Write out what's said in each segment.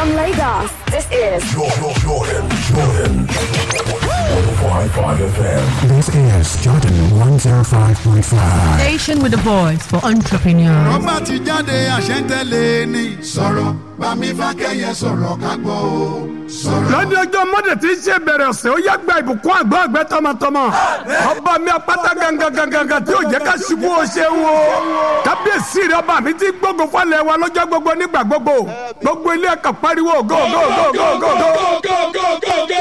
From Lagos, this is Jordan, Jordan, Jordan. 105.5 FM. This is Jordan 105.5. Station with a voice for entrepreneurs. rọ́bà ti jáde àṣẹ́ntẹ́lẹ̀ ni. sọ̀rọ̀ bámi fákẹ́yẹ sọ̀rọ̀ ká gbọ́ o. sọ̀rọ̀. lọ́dún ọjọ́ mọ́dé tí ń ṣe bẹ̀rẹ̀ ọ̀sẹ̀ ó yá gba ìbùkún àgbọ̀ àgbẹ̀ tọmọtọmọ ọba mi apáta gangan tí ò jẹ́ ká ṣubú o ṣe wo kábíyèsí rẹ ọba mi ti gbógun fọlẹ̀ wa lọ́jọ́ gbogbo nígbà gbogbo gbogbo ilé ẹ̀ka pariwo go go go go go go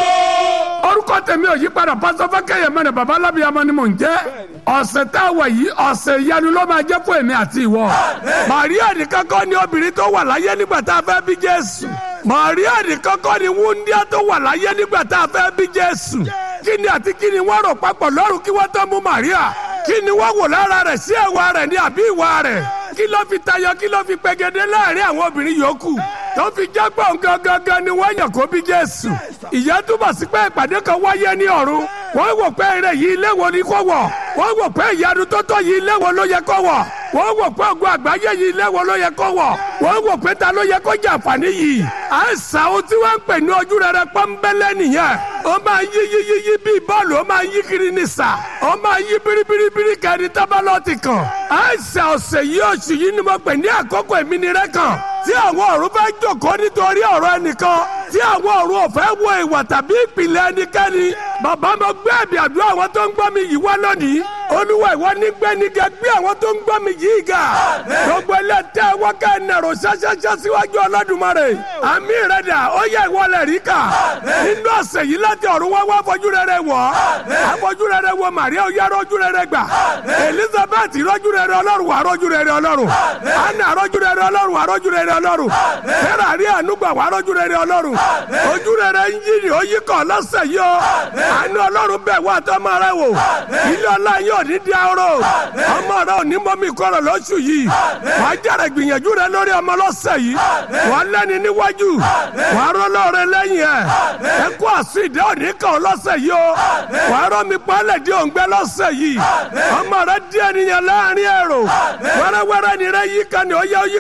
orúkọ tèmi ò yí padà pásọ fákẹyẹ mẹrin baba alábìyamọ ni mò ń jẹ ọ̀sẹ̀ tá a wà yìí ọ̀sẹ̀ ìyanu ló máa jẹ́ fún èmi àti ìwọ màríà nìkan kọ́ ni obìnrin tó wà láyé nígbà tá a fẹ́ bí jésù màríà nìkan kọ́ ni wúndíá tó wà láyé nígbà tá a fẹ́ bí jésù kí ni àti kí ni wọ́n rò papọ̀ lọ́rùn kí wọ́n tó mú màríà kí ni wọ́n wò lára rẹ̀ sí ẹ̀wà rẹ̀ ní àbí ìwà rẹ̀ kí ló fi tayọ kí ló fi pegedé láàrin àwọn obìnrin yòókù tó fi jágbọ́ gangan ni wọ́n yàn kó bí jésù ìyẹn túbọ̀ sí pé ìpàdé kan wáyé ní ọ̀run wọ́n wò pé eré yìí ilé wo ni kò wọ̀ wọ́n wò pé ìyanu tó tó yìí ilé wo ló yẹ kó wọ̀ wọ́n wò pé ògùn àgbáyé yìí ilé wo ló yẹ kó wọ̀ wọ́n wò pé ta ló yẹ kó jẹ àǹfààní yìí àìsàn ohun tí wọ́n ń pè ní ojú rere pọ́nbẹ́lẹ́ nìyẹn ó máa yí yí yí yí bíi bọ́ọ̀lù ó máa yí kiri ní sà ó máa yí biribiribiri kẹrin tábàlọ́ọ̀tì kan àìsàn ọ̀sẹ̀ yìí oṣù yìí ni mo pè ní àkókò ìmínirẹ́ kan tí àwọn ọ̀run fẹ́ jòkó nítorí ọ̀rọ̀ ẹnìkan tí àwọn ọ̀run ò fẹ́ wo ìwà tàbí ìpìlẹ̀ ẹnikẹ́ni bàbá mo gbé ẹ̀bì àdúrà àwọn tó ń gbọ́ mi yìí wá lónìí olúwa ìwọ ní gbẹ́nigẹ gbé àwọn tó ń gbọ́ mi yìí ga gbogbo ẹlẹ́tẹ̀ wákà ẹnẹ̀rọ ṣáṣáṣá síwájú ọlọ́dúnmọ́rẹ́ àmì rẹ̀ dà ó yẹ ìwọlẹ̀ rí kà nínú ọ̀sẹ̀ yìí láti ọ̀run wá wá fojú rere wọ̀ àfojú rere wọ màríà ó yá rọ́jú rere gbà elizabeth rọ́jú rere ọlọ́run wà rọ́jú rere ọlọ́run anna rọ́jú rere ọlọ́run wà rọ́jú rere ọlọ́run sarah rí ànúgbà wà rọ́jú rere ọlọ́run ojú rere ń yí ni ó yí kọ́ lọ́sẹ̀ yìí ó àánú ọlọ́run bẹ̀ wá tọ́mọ rẹ wò ilé ọlá yóò ní di arọ ọmọ rẹ ò ní mọ́mí kọ́rọ̀ lọ́sù yìí wàá jẹ́rẹ̀ gbìyànjú rẹ lórí ọmọ lọ́sẹ̀ yìí wàá lẹ́ni níwájú wàá rọ́lọ́ rẹ lẹ́yìn ẹ̀ ẹ kó àsùn ìdẹ́ òní kan lọ́sẹ̀ yìí ó wàá rọ́ mi pálẹ̀ di òǹgbẹ́ lọ́sẹ̀ yìí ọmọ rẹ di ènìyàn láàrin ẹ̀rọ wẹ́rẹ́wẹ́rẹ́ ni rẹ yí kan ní ó yẹ ó yí